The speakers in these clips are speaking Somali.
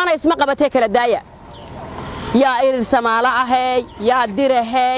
labana isma qabatee kala daaya yaa irir samaalo aheey yaa diraheey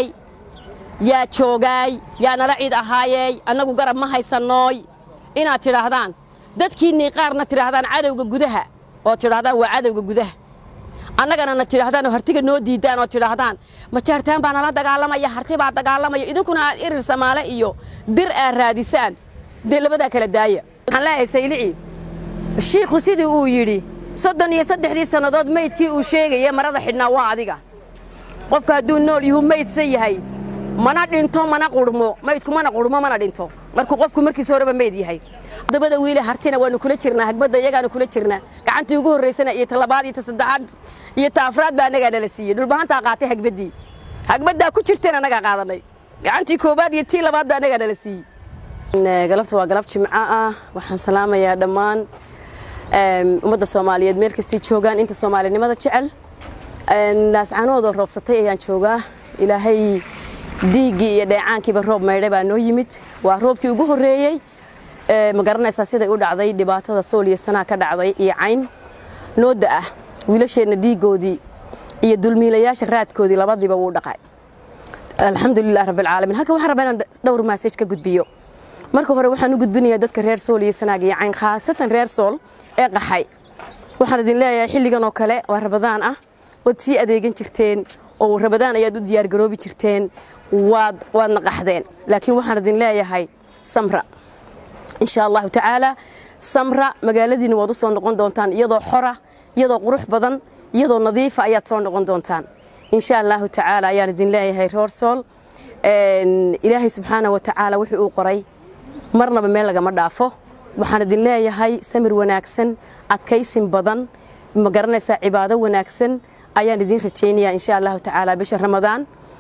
yaa joogaay yaa nala ciid ahaayeey annagu garab ma haysannooy inaad tidhaahdaan dadkiinnii qaarna tidhaahdaan cadowga gudaha oo tidhaahdaan waa cadowga gudaha annagana na tidhaahdaan oo hartiga noo diiddaan oo tidhaahdaan majaartaan baa nala dagaalamaya harti baa dagaalamaya idinkuna aad irir samaale iyo dir aad raadisaan dee labadaa kala daaya waxaan leeyahay saylici shiikhu sidii uu yidhi soddon iyo saddexdii sannadood maydkii uu sheegaya marada xidhnaa waa adiga qofka hadduu nool yuhu maydsa yahay mana dhinto mana qurmo maydku mana qurmo mana dhinto markuu qofku markiisa horeba mayd yahay dabada wiile hartina waanu kula jirnaa hagbadda iyagaanu kula jirnaa gacantii ugu horraysana iyo ta labaad iyo ta saddexaad iyo ta afraad baa annagaa nala siiyey dhulbahantaa qaatay hagbaddii hagbaddaa ku jirteen annagaa qaadanay gacantii koobaad iyo tii labaad baa annagaa nala siiyey galabta waa galab jimco ah waxaan salaamayaa dhammaan ummadda soomaaliyeed meel kastay joogaan inta soomaalinimada jecel laascaanoodoo roobsatay ayaan joogaa ilaahay diiggii iyo dheecaankiiba roob maydhay baa noo yimid waa roobkii ugu horreeyey ma garanaysaa siday u dhacday dhibaatada sool iyo sanaa ka dhacday iyo cayn nooda ah wiilasheenna dhiiggoodii iyo dulmiilayaasha raadkoodii labadiiba wuu dhaqay alxamdulilah rabbilcaalamiin halkan waxaan rabaa inaan dhowr maasaj ka gudbiyo marka hore waxaan u gudbinayaa dadka reer sool iyo sanaag iyo cayn khaasatan reer sool ee qaxay waxaan idin leeyahay xilligan oo kale waa rabadaan ah waad sii adeegan jirteen oo rabadaan ayaad u diyaargaroobi jirteen waad waadna qaxdeen laakiin waxaan idin leeyahay samra insha allahu tacaala samra magaaladiina waad u soo noqon doontaan iyadoo xora iyadoo qurux badan iyadoo nadiifa ayaad soo noqon doontaan insha allahu tacaala ayaan idin leeyahay reer sool ilaahay subxaana wa tacaala wuxuu uu qoray marnaba meel lagama dhaafo waxaan idin leeyahay samir wanaagsan adkaysin badan ma garanaysaa cibaado wanaagsan ayaan idin rajaynayaa insha allahu tacaala bisha ramadaan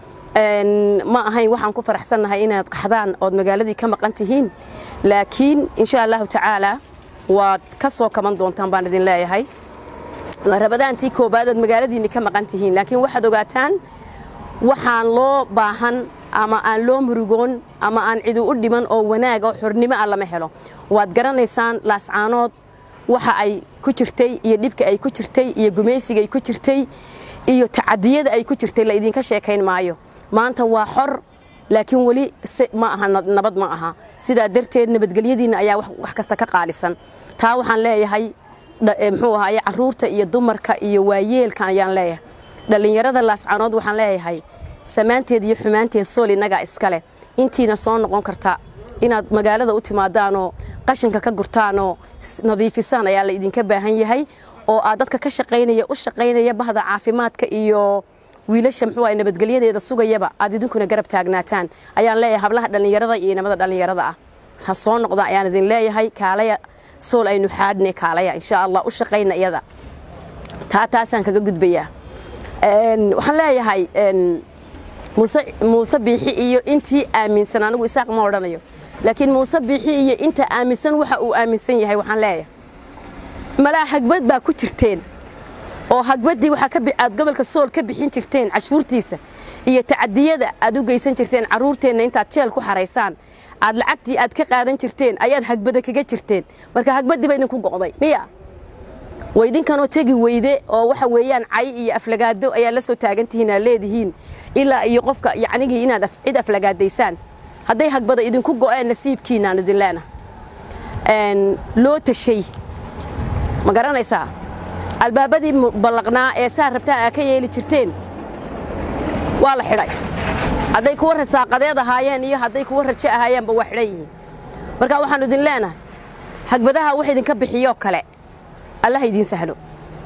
ma ahayn waxaan ku faraxsannahay inaad qaxdaan ood magaaladii ka maqan tihiin laakiin insha allahu tacaala waad ka soo kaban doontaan baan idin leeyahay waa rabadaantii koobaad ood magaaladiinni ka maqan tihiin laakiin waxaad ogaataan waxaan loo baahan ama aan loo murugoon ama aan cidi u dhiman oo wanaag oo xornimo ah lama helo waad garanaysaan laascaanood waxa ay ku jirtay iyo dhibka ay ku jirtay iyo gumaysiga ay ku jirtay iyo tacadiyada ay ku jirtay la idinka sheekayn maayo maanta waa xor laakiin weli ma aha nabad ma aha sidaa darteed nabadgelyadiinna ayaa wax kasta ka qaalisan taa waxaan leeyahay muxuu ahaye caruurta iyo dumarka iyo waayeelka ayaan leeyahay dhallinyarada laascaanood waxaan leeyahay samaanteed iyo xumaanteed sool innagaa iskale intiina soo noqon karta inaad magaalada u timaadaanoo qashinka ka gurtaanoo nadiifisaan ayaa la idinka baahan yahay oo aad dadka ka shaqaynaya u shaqaynaya bahda caafimaadka iyo wiilasha muxuu ahay nabadgelyadeeda sugayaba aad idinkuna garab taagnaataan ayaan leeyahay hablaha dhallinyarada iyo inamada dhallinyarada ah ha soo noqda ayaan idin leeyahay kaalaya sool aynu xaadhne kaalaya insha allah u shaqayna iyada taa taasaan kaga gudbayaa waxaan leeyahay muuse biixi iyo intii aaminsan anigu isaaq ma odhanayo laakiin muuse biixi iyo inta aaminsan waxa uu aaminsan yahay waxaan leeyahay malaa hagbad baa ku jirteen oo hagbaddii aad gobolka sool ka bixin jirteen cashuurtiisa iyo tacadiyada aad u geysan jirteen carruurteenna intaad jeel ku xaraysaan aad lacagtii aad ka qaadan jirteen ayaad hagbada kaga jirteen marka hagbaddii ba idinku go'day miya waydinkanoo tegi weyde oo waxa weeyaan cay iyo aflagaado ayaa la soo taagantihiin aad leedihiin ilaa iyo qofka yacnigii inaad cid aflagaadaysaan hadday hagbada idinku go'een nasiibkiinaan idin leena loo tashay ma garanaysaa albaabadii ballaqnaa ee saa rabtaan aa ka yeeli jirteen waa la xidhay hadday kuwa rasaaqadeed ahaayeen iyo hadday kuwa rajo ahaayeenba waa xidhan yihiin marka waxaanu idin leenahay hagbadaha wax idinka bixiyoo kale allaha idiin sahlo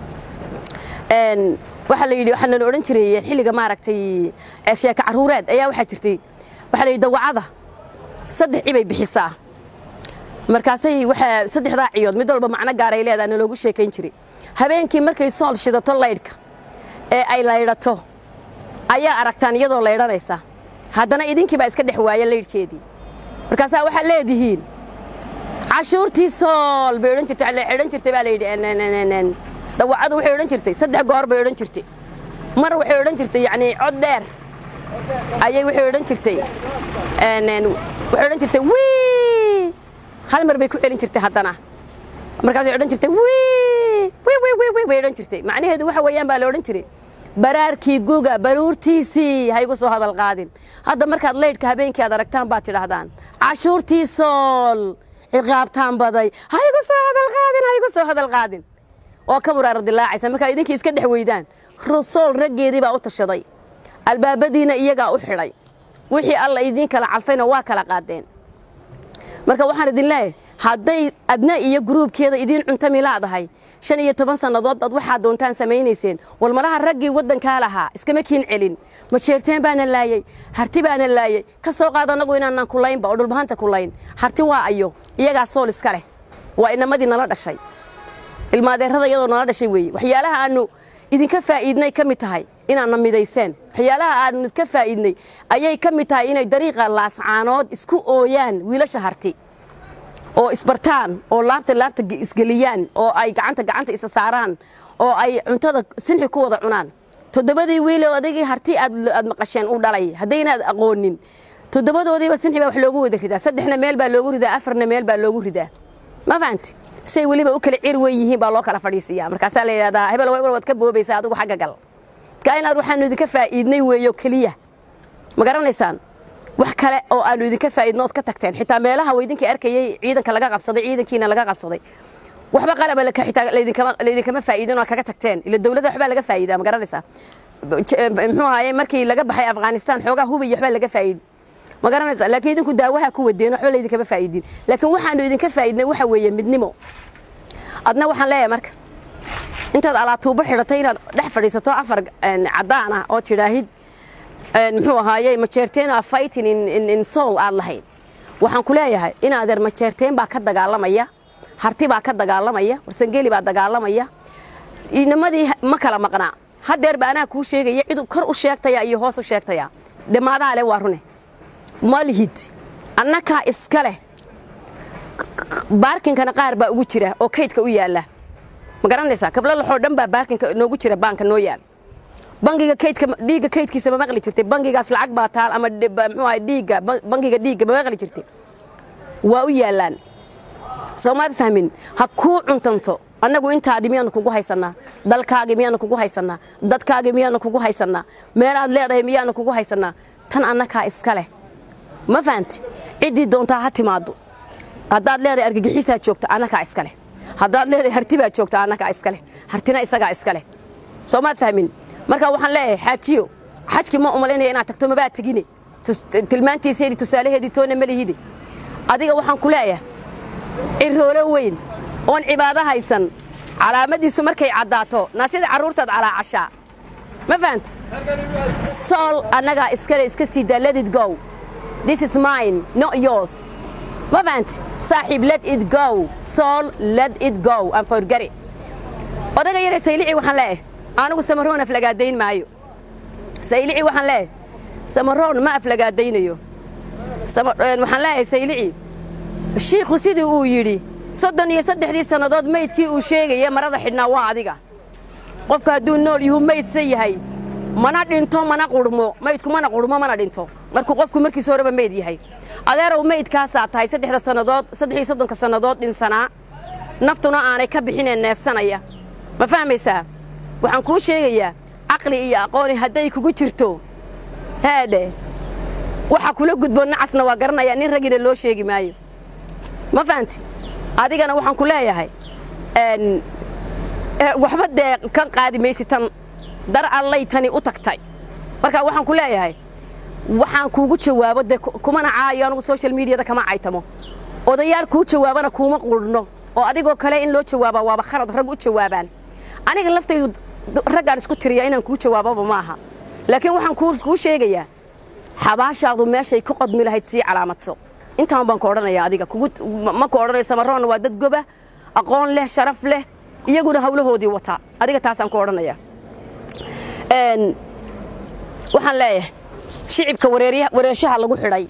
waxaa la yidhi waxaa nala odhan jiray xilliga maaragtay sheeka carruureed ayaa waxaa jirtay waxaa la yidhi dawacada saddex cibay bixisaa markaasay waxaa saddexdaa ciyood mid walba macno gaaray leedaha naloogu sheekayn jiray habeenkii markay sool shidato laydhka ee ay laydhato ayaa aragtaan iyadoo laydhanaysa haddana idinkii baa iska dhex waaya laydhkeedii markaasaa waxaad leedihiin cashuurtii sool bay odhan jirtay la xidhan jirtay baa la yidhi dawacadu waxay odhan jirtay saddex goor bay odhan jirtay mar waxay odhan jirtay yacni cod dheer ayay waxay odhan jirtay waxay odhan jirtay wii hal mar bay ku celin jirtay haddana markaas waxay odhan jirtay wii bay odhan jirtay macnaheedu waxa weeyaan baa la odhan jiray baraarkii guga baruurtiisii ha igu soo hadal qaadin hadda markaad leydhka habeenkii aad aragtaan baad tidhaahdaan cashuurtii sool ciqaabtaan baday ha igu soo hadal qaadin ha igu soo hadal qaadin oo ka muraara dilaacaysa markaa idinkii iska dhex weydaan rusool raggeedii baa u tashaday albaabadiina iyagaa u xidhay wixii alla idiin kala calfayna waa kala qaadeen marka waxaan idin leeyahay hadday adna iyo gruubkeeda idiin cuntami laadahay shan iyo toban sannadood baad waxaad doontaan samaynayseen walmalaha raggii waddankaa lahaa iskama kiin celin majeerteen baana laayey harti baana laayey ka soo qaad annagu inaanaan kulaynba oo dhulbahanta kulayn harti waa ayo iyagaa sool iska leh waa inamadii nala dhashay ilmaadeerada iyadoo nala dhashay weeye waxyaalaha aanu idinka faa'iidnay ka mid tahay inaadna midayseen waxyaalaha aanu ka faa'iidnay ayay ka mid tahay inay dariiqa laascaanood isku ooyaan wiilasha harti oo isbartaan oo laabta laabta isgeliyaan oo ay gacanta gacanta isa saaraan oo ay cuntada sinxi ku wada cunaan toddobadii wiil oo adigii harti aad maqasheen u dhalay haddaynaad aqoonin toddobadoodiiba sinxi baa wax loogu wada ridaa saddexna meel baa loogu ridaa afarna meel baa loogu ridaa ma fahanti say weliba u kala cir weyn yihiin baa loo kala fadhiisiyaa markaasaa la yidhahdaa hebel hebel waad ka boobaysaa adigu xagga gal ka inaad waxaanu idinka faa'iidnay weeyo keliya ma garanaysaan wax kale oo aanu idinka faa'iidnood ka tagteen xitaa meelaha weydinkii arkayay ciidanka laga qabsaday ciidankiina laga qabsaday waxba qalaba xitaa laydinkama faa'iidin oo kaga tagteen ila dowladda waxbaa laga faa'iidaa ma garanaysaa muxuu ahaye markii laga baxay afghanistan xoogaa hubiy waxbaa laga faa'iidi ma garanaysaa laakiin idinku daawaha ku wadeen waxba laydinkama faa'iidin laakiin waxaanu idinka faa'iidnay waxa weeye midnimo adna waxaan leeyahay marka intaad alaatuubo xidhatay inaad dhex fadhiisato afar caddaan ah oo tidhaahid muxuu ahaaye majeerteen aa fighting in soul aad lahayd waxaan ku leeyahay in adeer majeerteen baa ka dagaalamaya harti baa ka dagaalamaya warsangeli baa dagaalamaya inamadii ma kala maqnaa hadeer ba anaa kuu sheegaya cid kor u sheegtaya iyo hoos u sheegtaya dhimaadaha leh waa rune ma lihid annakaa iska leh baarkinkana qaar baa ugu jira oo kaydka u yaalla ma garanaysaa kablo laxoo dhan baa baarkinka noogu jira baanka noo yaal bangiga kaydka dhiigga kaydkiisa ma maqli jirtay bangigaas lacag baa taal ama muxuu ahay dhiigga bangiga dhiigga ma maqli jirtay waa u yaallaan soomaad fahmin ha kuu cuntanto annagu intaadi miyaanu kugu haysannaa dalkaagi miyaanu kugu haysannaa dadkaagi miyaanu kugu haysannaa meelaad leedahay miyaanu kugu haysannaa tan annakaa iska leh ma fahanti ciddii doontaa ha timaado haddaad leedahay argagixiisaa joogta annakaa iska leh haddaad leedahay harti baa joogta annakaa iska leh hartina isagaa iska leh soomaad fahmin marka waxaan leeyahay xaajiyo xajkii ma umalaynaya inaad tagto mabaa tegine tilmaantiiseedii tusaalaheedii toona ma lihide adiga waxaan ku leeyahay ciroolo weyn oon cibaado haysan calaamadiisu markay caddaato naa sida carruurtaad calaacashaa ma fahanta sool annagaa iskale iska sii daa let it go this is mine not yours ma fahanti saaxiib let it go sool let it go aan forgari odaga yare saylici waxaan leeyahay anigu samaroon aflagaadayn maayo saylici waxaan leeyahay samaroon ma aflagaadaynayo waxaan leeyahay saylici shiikhu sidii uu yidhi soddon iyo saddexdii sannadood maydkii uu sheegaya marada xidhnaa waa adiga qofka hadduu nool yuhu maydsa yahay mana dhinto mana qurmo maydku mana qurmo mana dhinto markuu qofku markiisa horeba mayd yahay adeerow maydkaasaa tahay saddexda sannadood saddex iyo soddonka sannadood dhinsanaa naftuna aanay ka bixinee neefsanaya ma fahmaysaa waxaan kuu sheegayaa caqli iyo aqooni hadday kugu jirto heedhe waxa kula gudbo nacasna waa garanayaa nin ragina loo sheegi maayo ma fahanti adigana waxaan ku leeyahay waxba dee ka qaadi maysi tan dar allay tani u tagtay marka waxaan ku leeyahay waxaan kuugu jawaabo dee kumana caayo anugu social mediada kama caytamo odayaal kuu jawaabana kuuma qurno oo adigoo kale in loo jawaaba waaba khalad rag u jawaabaan aniga laftaydu raggaan isku tiriya inaan kuu jawaababa ma aha laakiin waxaan kuu sheegayaa xabaashaadu meeshay ka qodmi lahayd sii calaamadso intaan baan ku odhanayaa adiga ma ku odhanayo samaroonna waa dad goba aqoon leh sharaf leh iyaguna hawlahoodii wataa adiga taasaan ku odhanayaa waxaan leeyahay shicibka wareershaha lagu xidhay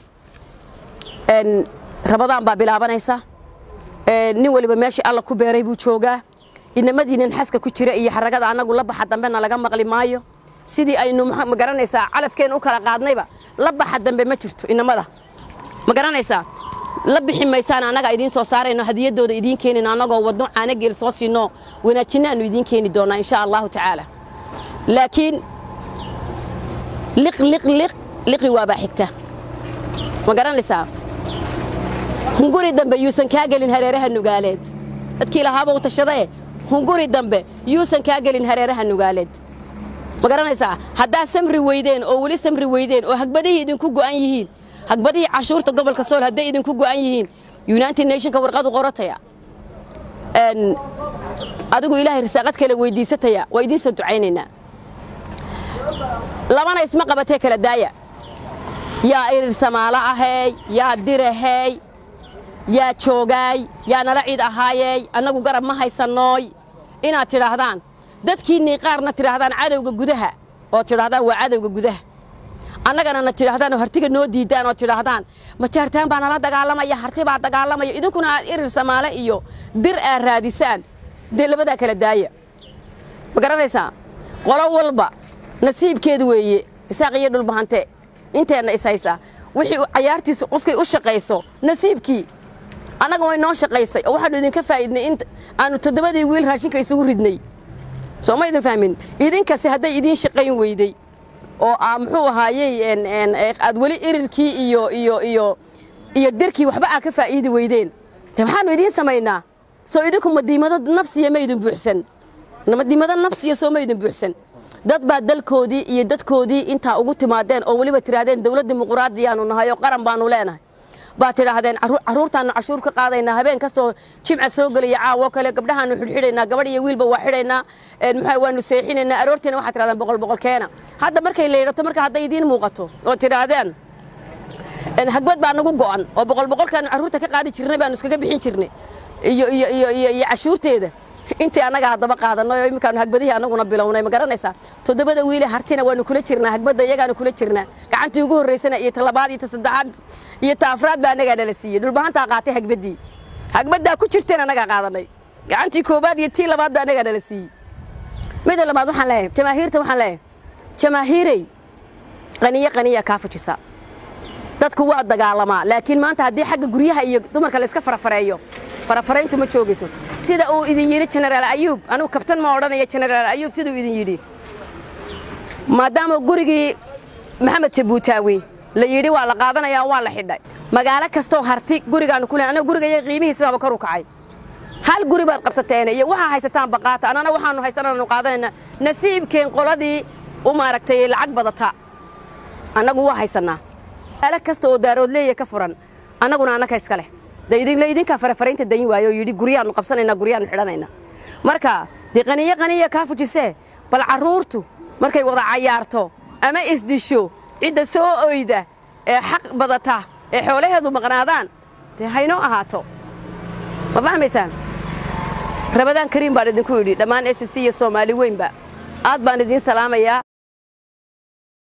rabadaan baa bilaabanaysa nin waliba meeshii alla ku beeray buu joogaa inamadiinan xaska ku jira iyo xaragada annagu la baxa dambena laga maqli maayo sidii aynu ma garanaysaa calafkeen u kala qaadnayba la baxa dambe ma jirto inamada ma garanaysaa la bixi maysaan annagaa idiin soo saarayno hadiyaddooda idiin keenayno annagoo wadno caanogeel soo siinno wanaajinna aanu idiin keeni doonnaa insha allahu tacaala laakiin liq liq liq liqi waabaa xigta ma garanaysaa hunguri dambe yuusan kaa gelin hareeraha nugaaleed dadkii lahaaba u tashadae hunguri dambe yuusan kaa gelin hareeraha nugaaleed ma garanaysaa haddaad samri weydeen oo weli samri weydeen oo hagbadihii idinku go'an yihiin hagbadihii cashuurta gobolka sool hadday idinku go'an yihiin united nationka warqadu qorataya adigu ilaahay risaaqad kale weydiisataya waa idiin soo ducaynaynaa labana isma qabatee kala daaya yaa irir samaalo aheey yaa diraheey yaa joogaay yaa nala cid ahaayeey annagu garab ma haysannooy inaad tidhaahdaan dadkiinnii qaarna tidhaahdaan cadowga gudaha oo tidhaahdaan waa cadowga gudaha annagana na tidhaahdaan oo hartiga noo diiddaan oo tidhaahdaan majaartaan baa nala dagaalamaya harti baa dagaalamaya idinkuna aad irir samaale iyo dir aad raadisaan dee labadaa kala daaya ma garanaysaa qolo walba nasiibkeedu weeye isaaq iyo dhulbahante inteenna is haysaa wixii cayaartiisu qofkay u shaqayso nasiibkii annaga way noo shaqaysay oo waxaanu idinka faa'iidnay in aanu toddobadii wiil raashinka isugu ridnay soo ma idin fahmin idinkasi hadday idiin shaqayn weyday oo aa muxuu ahaayey aad weli irirkii iyo iyo iyo iyo dirkii waxba aad ka faa'iidi weydeen de maxaanu idiin samaynaa soo idinku madiimado nafsiya ma idin buuxsan madiimado nafsiya soo ma idin buuxsan dad baa dalkoodii iyo dadkoodii intaa ugu timaadeen oo weliba tidhaahdeen dawlad dimuquraadiyaanu nahay oo qaran baanu leenahay baa tidhaahdeen carruurtaannu cashuur ka qaadaynaa habeen kastoo jimca soo gelaya caawo kale gabdhahaannu xidhxidhaynaa gabadh iyo wiilba waa xidhaynaa maxaa waanu seexinaynaa aroortiina waxaad tidhahdeen boqol boqol keena hadda markay leydhato marka hadday idiin muuqato oo tidhaahdeen hagbad baa nagu go'an oo boqol boqolkaannu carruurta ka qaadi jirnay baanu iskaga bixin jirnay iyo iyo iyo iyo iyo cashuurteeda intii annaga haddaba qaadanay oo imminkaanu hagbadihii annaguna bilownay ma garanaysaa toddobada wiile hartina waanu kula jirnaa hagbadda iyagaanu kula jirnaa gacantii ugu horraysana iyo ta labaad iyo ta saddexaad iyo ta afraad baa annagaa nala siiyey dhulbahantaa qaatay hagbaddii hagbaddaa ku jirteen annagaa qaadanay gacantii koobaad iyo tii labaad baa annagaa nala siiyey midda labaad waxaan leeyahay jamaahiirta waxaan leeyahay jamaahiirey qaniyo qaniya kaa fujisa dadku waa dagaalamaa laakiin maanta haddii xagga guryaha iyo dumarka layska farafareeyo farafarayntu ma joogayso sida uu idin yidhi jenaraal ayuub anugu kabtan ma odhanaya jenaraal ayuub siduu idin yidhi maadaama gurigii maxamed jabuutaawi la yidhi waa la qaadanayaa waa la xidhay magaalo kastoo harti gurigaannu ku leen anaga gurigaya qiimihiis baaba kor u kacay hal guri baad qabsateen iyo waxaa haysataan baqaata annana waxaannu haysanaanu qaadanaynaa nasiibkeen qoladii u maaragtay lacag badata annagu waa haysannaa magaalo kasta oo daaroodleeya ka furan annaguna annaka iska leh idinkaa farafaraynta dayn waayo oo yidhi guryaannu qabsanaynaa guryaannu xidhanaynaa marka dee qaniyo qaniya kaa fujisee bal carruurtu markay wada cayaarto ama isdisho cidda soo oyda ee xaq badata ee xoolaheedu maqnaadaan dee haynoo ahaato ma fahmaysaan rabadaan kariim baan idinku yidhi dhammaan s c iyo soomaali weynba aad baan idiin salaamayaa